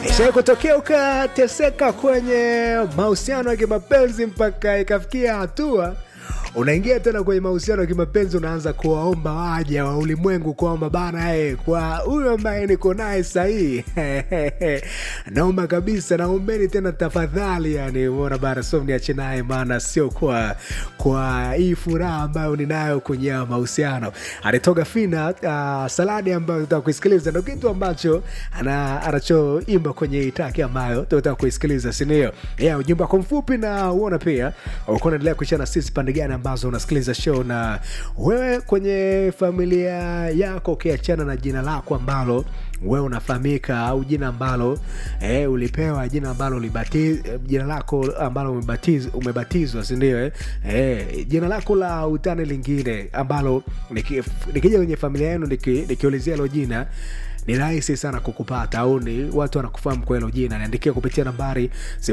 Ishai kutokea ukateseka kwenye mahusiano ya kimapenzi mpaka ikafikia hatua unaingia tena kwenye mahusiano ya kimapenzi, unaanza kuwaomba waja wa ulimwengu kwamba bana, eh, kwa huyu ambaye niko naye sahii naomba kabisa, naombeni tena tafadhali, yani umeona bana, so niache naye, maana sio kwa kwa hii furaha ambayo ninayo kwenye haya mahusiano. Alitoka Fina uh, saladi ambayo tutaka kuisikiliza, ndo kitu ambacho ana- anachoimba kwenye hii taki ambayo tunataka kuisikiliza, sindio? Yeah, ujumbe wako mfupi na uona pia uko unaendelea kuishia na sisi pande gani ambazo unasikiliza show, na wewe kwenye familia yako ukiachana na jina lako ambalo wewe unafahamika au jina ambalo eh, ulipewa jina ambalo ulibatiz, jina lako ambalo umebatiz, umebatizwa sindio eh? Eh, jina lako la utani lingine ambalo niki- nikija kwenye familia yenu niki- nikiulizia hilo jina ni rahisi sana kukupata au ni watu wanakufahamu kwa hilo jina niandikia kupitia nambari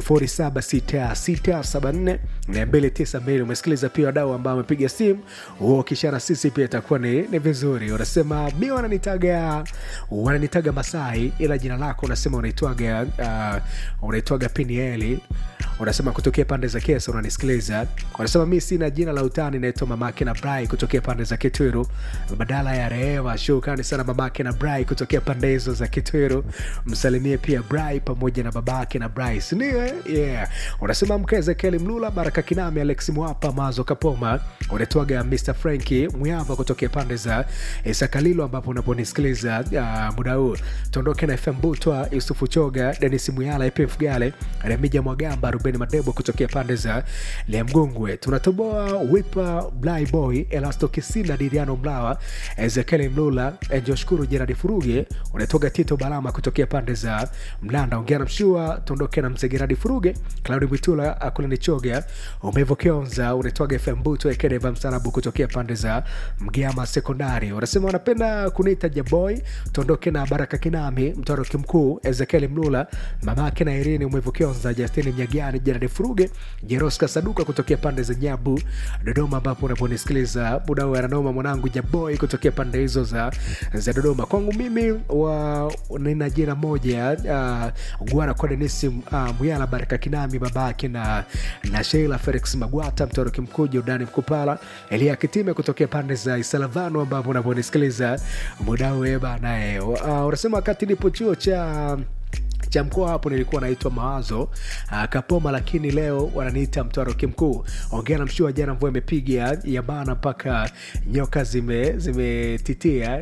0766742292 umesikiliza pia wadau ambao wamepiga simu huo ukishana sisi pia itakuwa ni, ni vizuri unasema mi wananitaga wananitaga masai ila jina lako unasema unaitwaga uh, unaitwaga pinieli unasema kutokea pande za kesa unanisikiliza unasema mi sina jina la utani naitwa mamake na brai kutokea pande za kitwiru badala ya rehema shukrani sana mamake na brai kutokea pande hizo za kitwiru msalimie pia brai pamoja na babake na brai sindio yeah. unasema mke ezekieli mlula baraka kinami alex mwapa mazo kapoma unaitwaga mr franki mwyava kutokea pande za sakalilo ambapo unaponisikiliza uh, muda huu tuondoke na fm butwa yusufu choga denis muyala epf gale remija mwagamba rubeni madebo kutokea pande za liamgongwe tunatoboa wipa blyboy elasto kisina diriano mlawa ezekieli mlula enjoshukuru jeradi furuge unatoka tito balama kutokea pande za mlanda ongea na mshua tuondoke na mzegeradi furuge claudi mwitula akulani choga umevokionza unatoga fm buto ekedeva msarabu kutokea pande za mgiama sekondari unasema wanapenda kuniita jaboy tuondoke na baraka kinami mtoroki mkuu ezekieli mlula mamake na irini umevokionza justini mnyagani jeradi furuge jeroska saduka kutokea pande za nyabu dodoma ambapo unaponisikiliza muda huu ananoma mwanangu jaboy kutokea pande hizo za, za dodoma kwangu mimi wa nina jina moja uh, gwara kwa denisi uh, muyala baraka kinami babake na, na sheila felix magwata mtoroki mkuu jordani mkupala elia kitime kutokea pande za isalavano ambapo unaponisikiliza muda huu banae uh, unasema wakati nipo chuo cha cha mkoa hapo nilikuwa naitwa mawazo uh, kapoma lakini leo wananiita mtwaroki mkuu ongea na mshua jana mvua imepiga ya bana mpaka nyoka zime zimetitia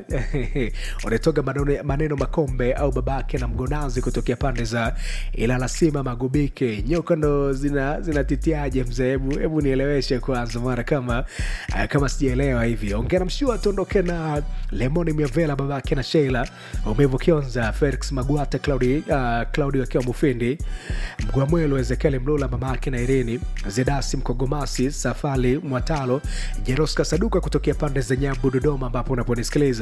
unatoka maneno, maneno makombe au babake na mgonazi kutokea pande za ilalasima magubike nyoka ndo zina zinatitiaje mzee hebu hebu nieleweshe kwanza mara kama uh, kama sijaelewa hivi ongea na mshua tuondoke na lemoni miavela babake na sheila umevu kionza felix magwata claudi uh, claudio akiwa mufindi mgwamwelo ezekieli mlula mama yake na irini zedasi mkogomasi safali mwatalo jeroska saduka kutokea pande za nyabu dodoma ambapo unaponisikiliza